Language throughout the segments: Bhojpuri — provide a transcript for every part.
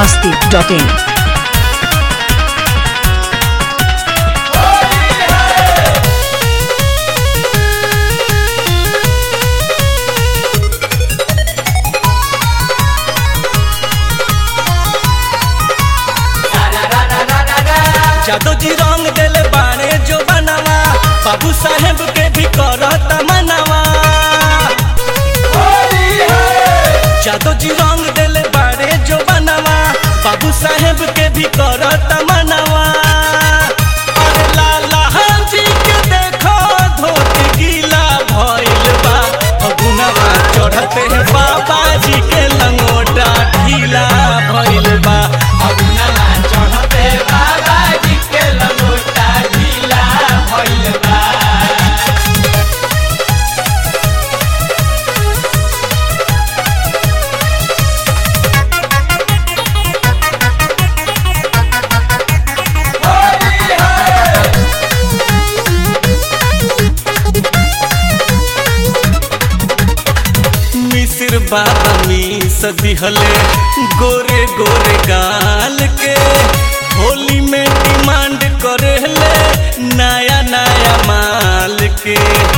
masti.in. जादू जी रंग दिल बाणे जो बनावा बाबू साहेब के भी करत मनावा जादू जी रंग दिल बाणे जो बनावा बाबू साहेब के भी करत मनावा अरे लाला जी के देखो धोती गीला भइल बा फगुनवा चढ़ते बाबा जी के लंगोटा ढीला भइल बा फगुनवा चढ़ते बाबा जी के लंगोटा ढीला भइल बा मिसिर बाबा मीस दिहले गोरे गोरे गाल के होली में डिमांड करेले नया नया माल के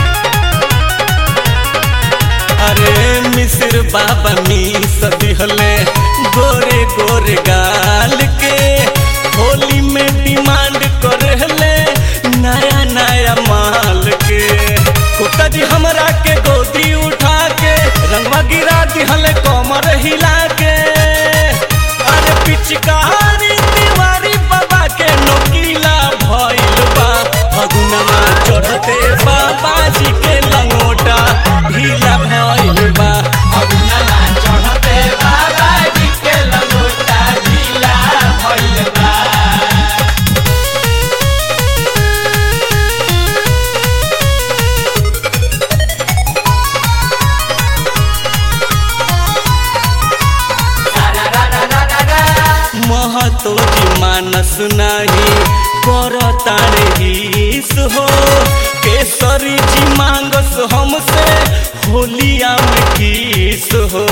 अरे मिसिर बाबा मीस दिहले गोरे गोरे गाल के होली में डिमांड करेले नया नया माल के कुत्ता जी हमरा के गोदी उठा के रंगवा गिरा दिहले कमर हिला के अरे पिचकारी दीवारी बाबा के नोकीला भइल बा फगुनवा चढ़ते बाबा जी के लंगोटा ढीला भइल बा फगुनवा चढ़ते बाबा जी के लंगोटा ढीला भइल बा महतो जी मानस नाही कर तारे हिस हो केसरी जी मांगस हमसे होलिया में किस हो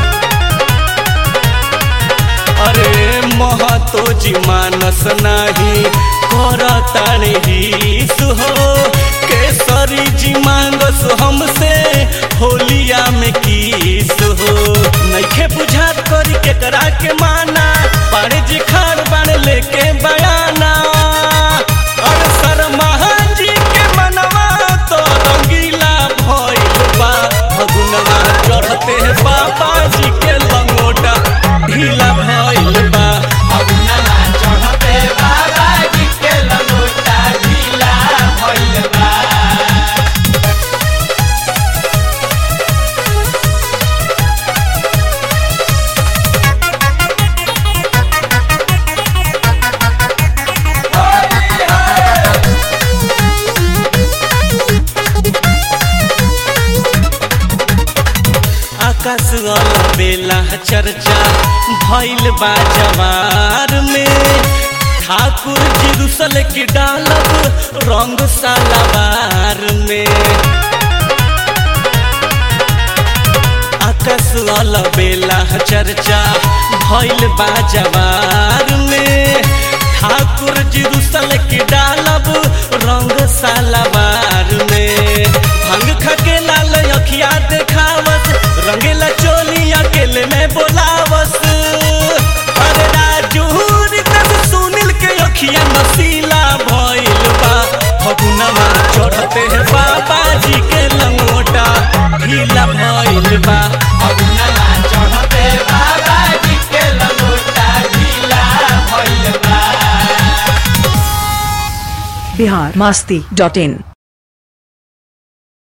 अरे महतो जी मानस नाही कर तारे हिस हो केसरी जी मांगस हमसे होलिया में किस हो नइखे बुझात करी केकरा के माना पाड़े जी खाड़ बाण लेके बयाना और शर्मा जी के मनवा तो रंगीला भइल बा फगुनवा चढ़ते बाबा जी के लंगोटा ढीला भइल बा फगुनवा चढ़ते बाबा जी के लंगोटा ढीला भइल बा आकाश वाला बेला चर्चा भइल बा जवार में ठाकुर जी रुसल की डालब रंग सालावार में आकाश वाला बेला चर्चा भइल बा जवार में ठाकुर जी रुसल की डालब रंग सालावार में भंग खके लाल अखिया देखावस रंगेला चोली अकेले में बोलावस अरे राजू रितस सुनील के अखिया नसीला भइल बा फगुनवा चढ़ते बाबा जी के लंगोटा ढीला भइल बा फगुनवा चढ़ते बाबा जी के लंगोटा ढीला भइल बा Bihar masti.in.